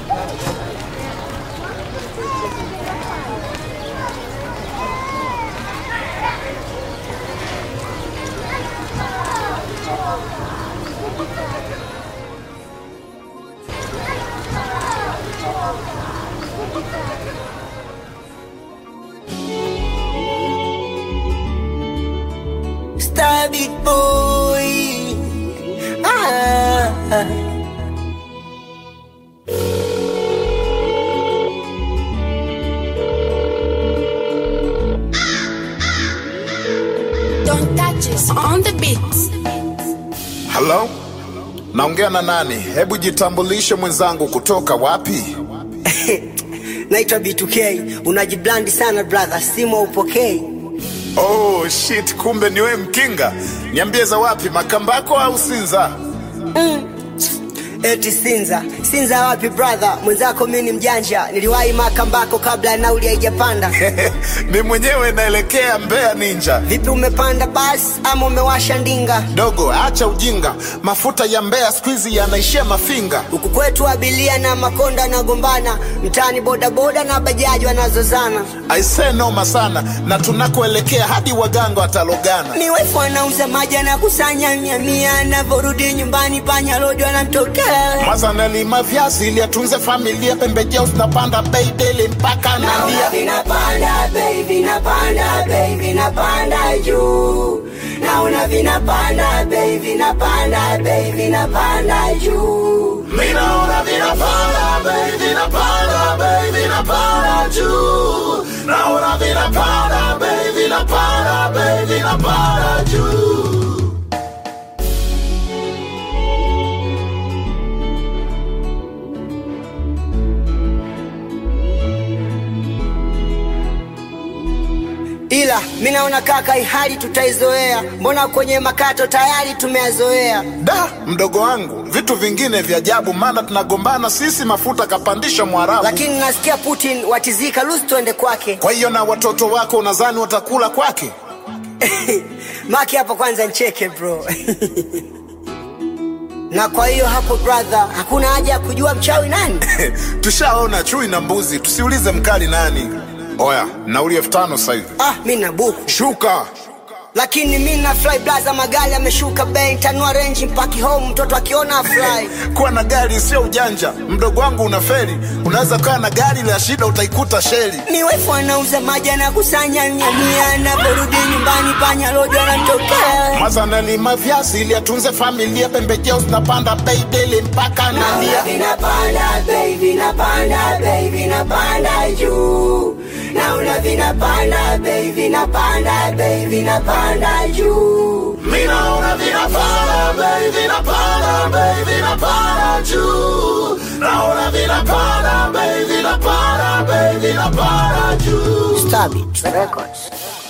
Star big boy. Ah. Don't touch us on the beats. Halo, naongea na nani? Hebu jitambulishe mwenzangu, kutoka wapi? Naitwa B2K. Unajiblandi sana brother, simu haupokei. Oh shit, kumbe ni wewe Mkinga. Niambie za wapi, Makambako au Sinza? Eti Sinza. Sinza wapi brother? Mwenzako mimi ni mjanja. Niliwahi Makambako kabla nauli haijapanda. Mi mwenyewe naelekea Mbeya Ninja. Vipi umepanda basi ama umewasha ndinga? Dogo, acha ujinga, mafuta ya Mbeya siku hizi yanaishia Mafinga. Huku kwetu abilia na makonda nagombana, mtaani bodaboda na bajaji wanazozana. Aisee, noma sana, na tunakoelekea hadi waganga watalogana. Miwefu anauza maji anakusanya mia mia, anavyorudi nyumbani panya rodi wanamtokea. Mwaza nalima viazi ili atunze familia, pembejeo zinapanda bei deli mpaka nalia. vinapanda bei, vinapanda bei, vinapanda juu. Naona vinapanda bei, vinapanda bei, vinapanda juu. Minaona vinapanda bei, vinapanda bei, vinapanda juu. Naona vinapanda bei, vinapanda bei, vinapanda juu. Ila mi naona kaka, hii hali tutaizoea, mbona kwenye makato tayari tumeyazoea. Da, mdogo wangu, vitu vingine vya ajabu, maana tunagombana sisi, mafuta kapandisha Mwarabu. Lakini nasikia Putin watizika, lusi tuende kwake. Kwa hiyo na watoto wako unadhani watakula kwake? Maki hapo kwanza ncheke bro. na kwa hiyo hapo brother, hakuna haja ya kujua mchawi nani. Tushaona chui na mbuzi, tusiulize mkali nani. Oya, nauli elfu tano sasa hivi. Ah, mi na buku Shuka. lakini mi na fly blaza, magari ameshuka bei, tanua range mpaki home, mtoto akiona afly. Kuwa na gari sio ujanja, mdogo wangu unaferi. Unaweza kuwa na gari la shida, utaikuta sheli. Miwefu anauza maji anakusanya mia mia, anaporudi nyumbani panya rodi wanamtokea. Mwaza nalima viazi ili atunze familia, pembejeo zinapanda bei deli mpaka nalia. vinapanda bei, vinapanda bei, vinapanda juu. Naona vinapanda bei, vinapanda bei, vinapanda juu. Minaona vinapanda bei, vinapanda bei, vinapanda juu. Naona vinapanda bei, vinapanda bei, vinapanda juu. Stabit Records.